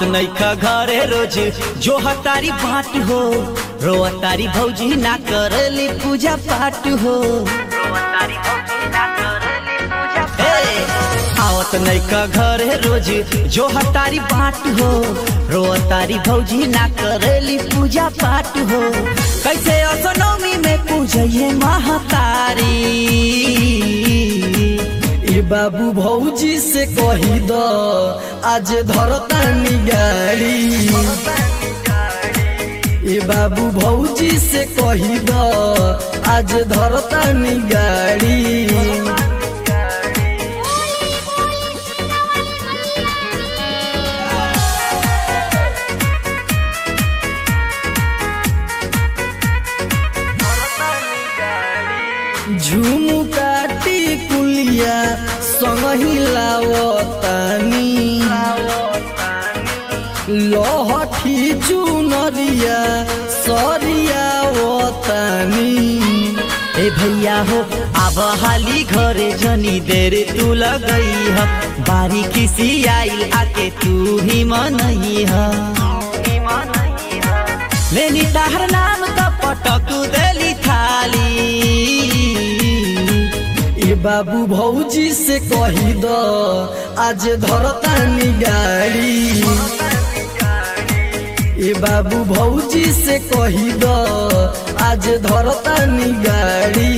आवत नैखा घरे रोज जो हतारी बाट हो रो तारी भौजी ना करली पूजा पाठ हो ए, आवत नैखा घरे रोज जो हतारी बाट हो रो तारी भौजी ना करली पूजा पाठ हो कैसे असनौमी में पूजैये महतारी ए बाबू भौजी से कही द आज धरतानी गाड़ी ए बाबू भौजी से कही द आज धरतानी गाड़ी झुमुकाटी कुलिया संग हिलावतानी लहठी चुनरिया सरियावतानी ए भैया हो अब हाली घरे जनी देर तू लगई ह बारी किसी आइल आके तू ही मनई ह लेनी ताहर नाम त पटक देली थाली ए बाबू भौजी से कही द आज धरतानी गाड़ी ए बाबू भौजी से कही द आज धरतानी गाड़ी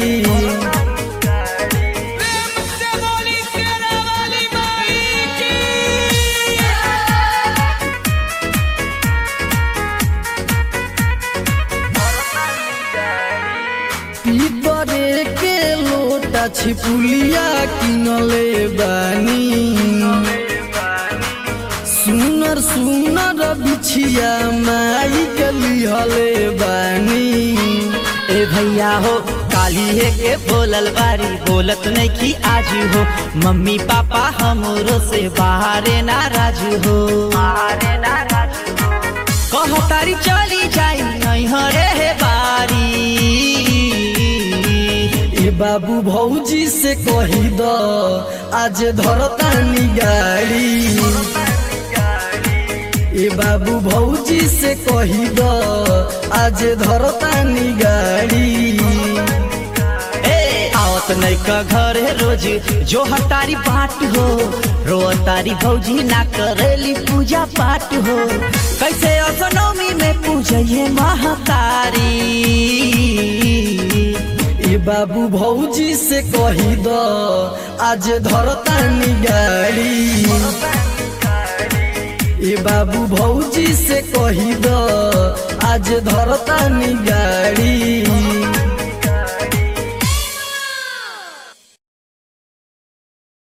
पीपरे के लोटा छिपुलिया किनले बानी सुनर सुनर बिछिया माई के लिहले बानी ए भैया हो काली है के बोलल बारी बोलत नहीं की आज हो मम्मी पापा हमरो से बाहरे नाराज हो कह तारी चली जाई नहीं हरे हे बारी ए बाबू भौजी से कही द आज धरतानी गाड़ी ए बाबू भौजी से कही द आज धरतानी गाड़ी ए आवत नहीं का घर है रोज जो हतारी बाट हो रो तारी भौजी ना करेली पूजा पाठ हो कैसे असनौमी में पूजैये महतारी ए बाबू भौजी से कही द आज धरतानी गाड़ी ए बाबू भौजी से कही द आज धरतानी गाड़ी